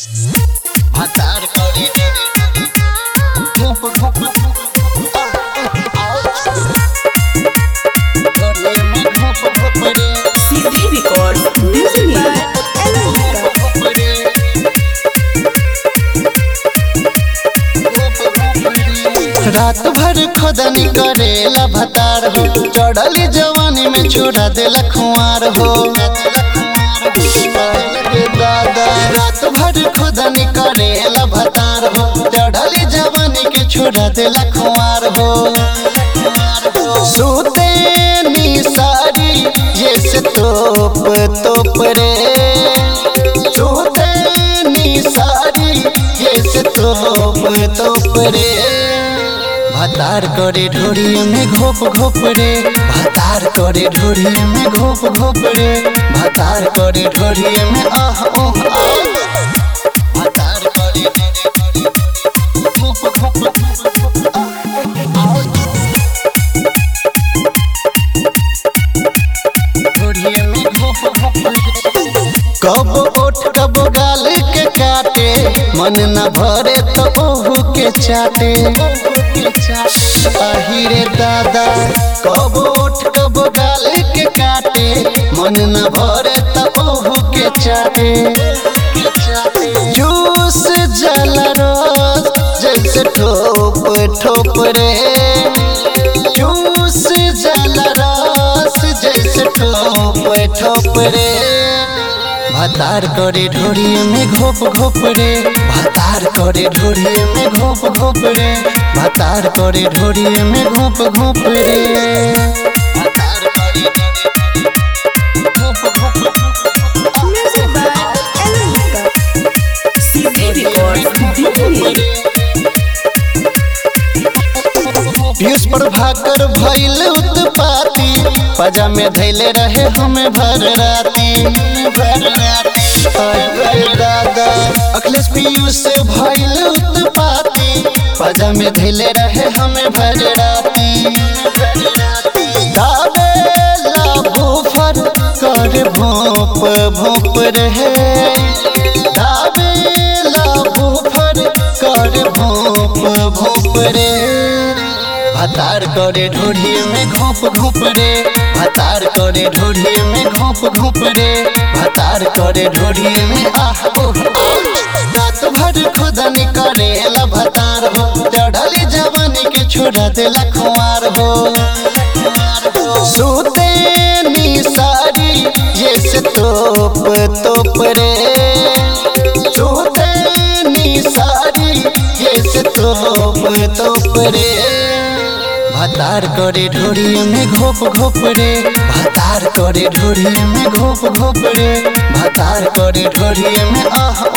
ভাতার করে ঘুপ ঘুপ করে মে ঘুপ ঘুপ রে CD Records, Music by Elemental. ঘুপ রে रात भर खोदनी करेला भतार हो चढ़ली जवानी में छोड़ा देला खुआर हो दादा रात भर खोदनी करेला भतार हो चढ़ली जवानी के छोड़ा देला खुआर हो सूते नी सारी जैसे तोप तोप रे सूते नी सारी जैसे तोप तोप रे भातार करे ढोरी में घोप घोप रे भातार करे ढोरी में घोप घोप रे भातार करे ढोरी में आह ओह आह भातार करे घोप घोप घोप आह ढोरी में घोप घोप कब ओठ कब गाल के काटे मन न भरे तो ओहू के चाटे अहिरे दादा कब ओठ कब गाल के काटे मन न भरे तो ओहू के चाटे जूस जल रस जैसे ठोप ठोप रे जूस जल रस जैसे ठोप ठोप रे भातार करे ढोरी में घोप घोप रे भातार करे ढोरी में घोप घोप रे भातार करे ढोरी में घोप घोप रे भातार करे घोप घोप Music by Elemental. CD Records, DJ. Piyush Prabhakar भइल उत्पाती पजा में धैले रहे हमें भर राती भर राती अरे दादा अखिलेश पीयूष भइल उत्पाती पजा में धैले रहे हमें भर राती गावेला भूफर कर भोप भोप रहे गावेला भूफर कर भोप भोप रे भातार करे ढोढ़ी में घोप घोप रे भातार करे ढोढ़ी में घोप घोप रे भातार करे ढोढ़ी में आह ओह रात भर खुदनी करेला भतार हो चढ़ली जवानी के छोड़ा देला खुआर हो सूते नी सारी जैसे तोप तोप रे सूते नी सारी जैसे तोप तोप रे भातार करे ढोरी में घोप घोप रे भातार करे ढोरी में घोप घोप रे भातार करे ढोरी में आह